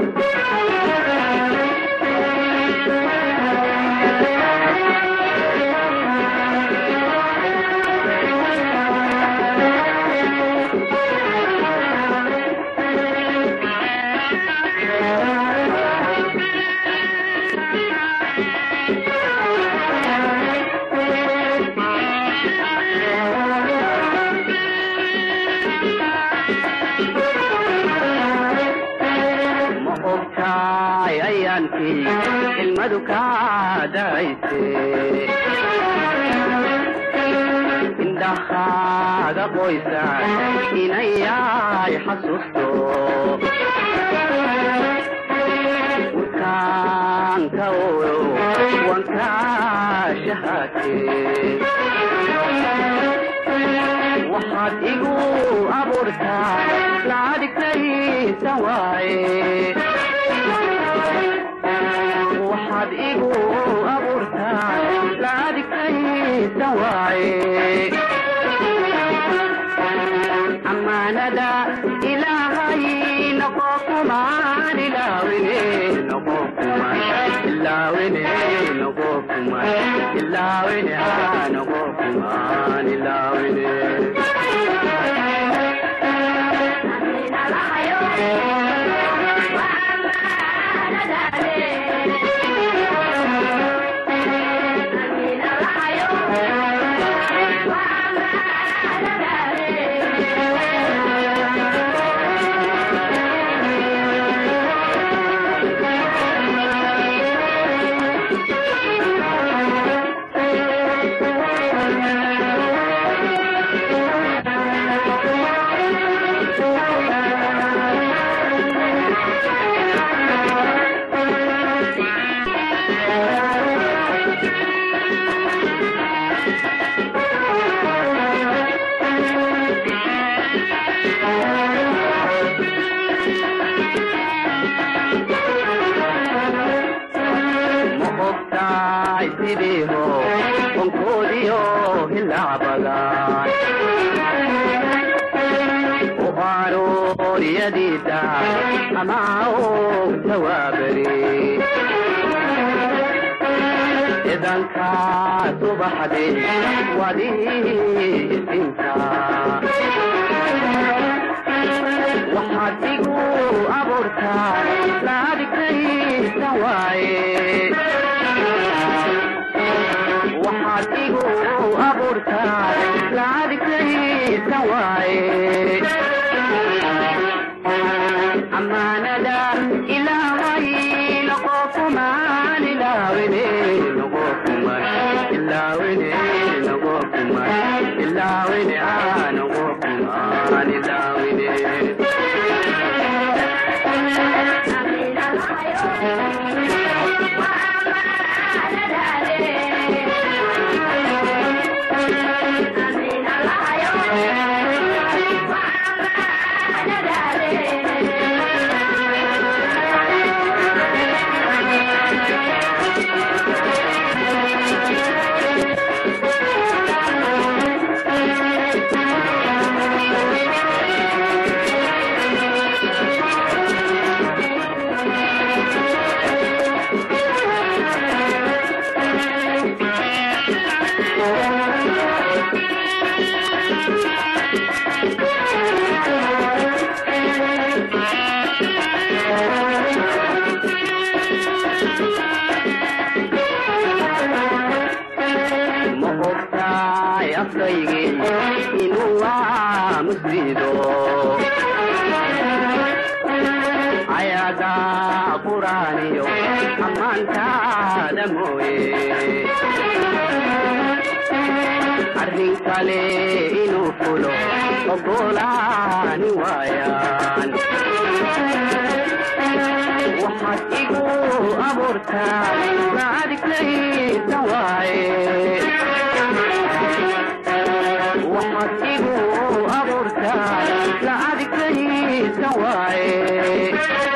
ma ogtahay ayaankii ilmadu kaa da'ayse indhahaaga qoysa inayay xasuusto wurkaanka oyo wankaa shahaate waxaad igu abuurtaa laadigtaysa waaye waxaad igu abuurtaa laadigtaysa waaye ammaanada ilaahay noqo kumaan ilaawine noqo kumaan ilaawine noqo kumaan ilaawine haa noqo kumaan ilaawine ma ogtahay sidiiho onkoodiyo hilaabadan u arooriyadiida ama og tawaabari idankaa subaxdi wadii isinta waxaad igu abuurtaa laadigtaysa waaye waxaad igu abuurtaa laadigtaysa waaye ammaanada ilaahay noqo kumaan ilaawine noqo kumaan ilaawine noqo kumaan ilaawine aa noqo kumaan ilaawine ma ogtahay afkaygii inuu waa muslido ayaga quraaniyo ammaantaada mooye arrin kale inuu fulo ogolaani waayaan waxaad igu abuurtaa laadigtaysa waaye waxaad igu abuurtaa laadigtaysa waaye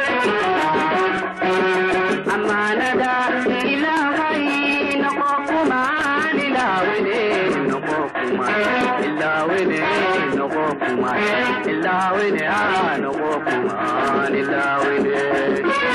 ammaanada ilaahay noqo kumaan ilaawine noqo kumaan ilaawine noqo kumaan ilaawine aa noqo kumaan ilaawine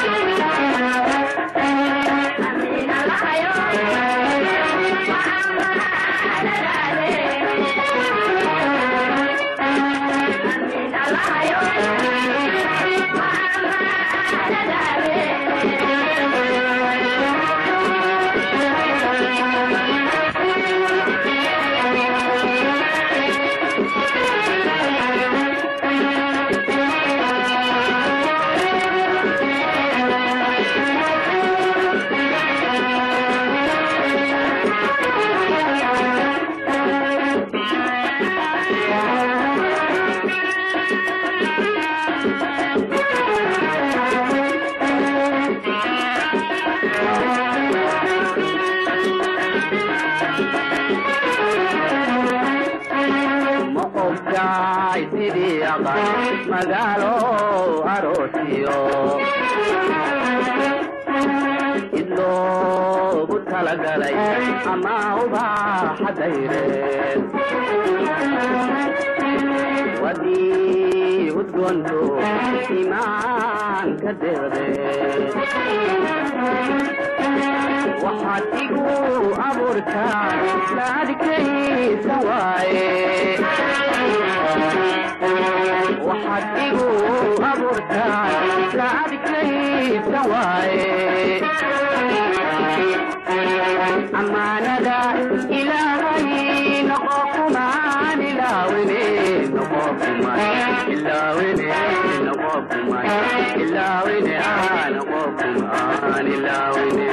magaalo aroosiyo id loogu talagalay ama ubaaxa dayreed wadii udgoonto imaanka deeqdeed waxaad igu abuurtaa laadkaysa waaye waxaad igu abuurtaa laadkaysa waaye ammaanada ilaahay noqo kumaan ilaawine noqo kumaan ilaawine noqo kumaan ilaawine ah noqo kumaan ilaawine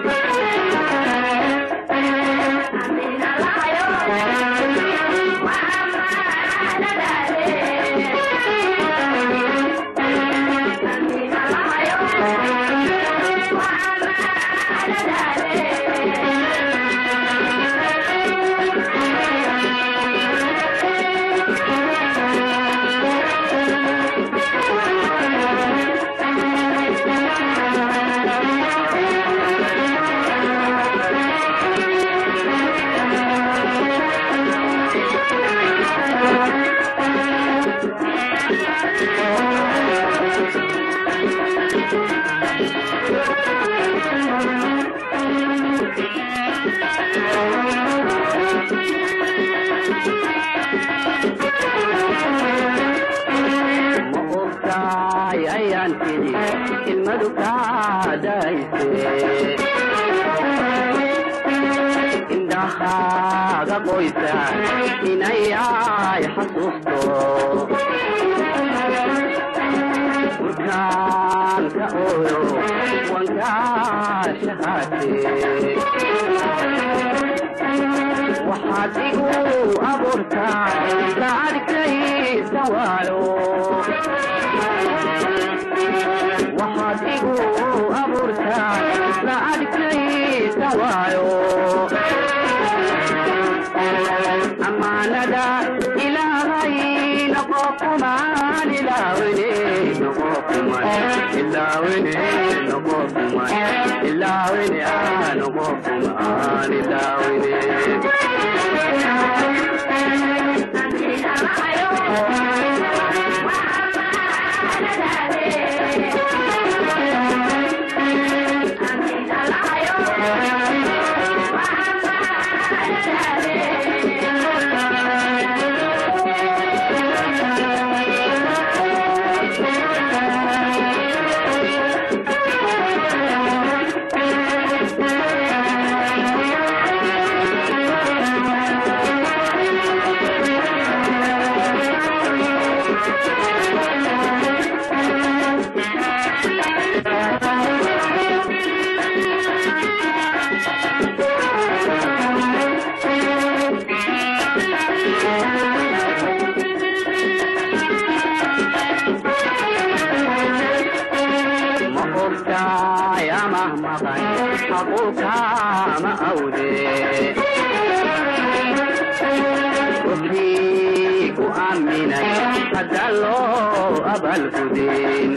ma ogtahay ayaan tidhi ilmadu kaadayse indhahaaga qoysa inay ay xasuusto burkaanka ooyo wankaashahaate waxaad igu abuurtaa laadkaysa waayo waxaad igu abuurtaa laadkaysa waayo ammaanada ilaahay noqo kumaan ilaawine noqo kumaan ilaawine noqo kumaan ilaawine ah noqo kumaan ilaawine ma ogtaay amah maqan xaquukaama awde ruxii ku aaminay hadda loo abalgudin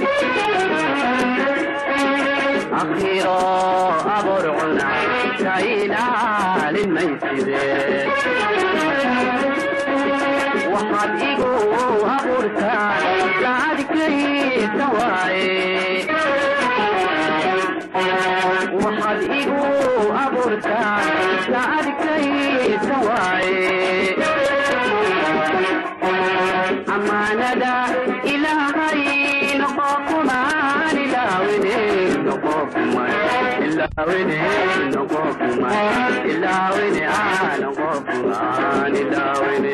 akhiro abor cuna ka ilaalin mayside waxaad igu abuurtaa laadkaysa waaye waxaad igu abuurtaa laadkaysa waaye ammaanada ilaahay noqo kumaan ilaawine noqo kumaan ilaawine noqo kumaan ilaawine ah noqo kumaan ilaawine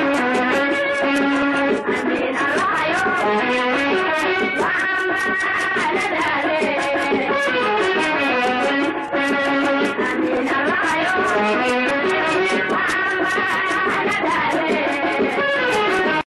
Thank you.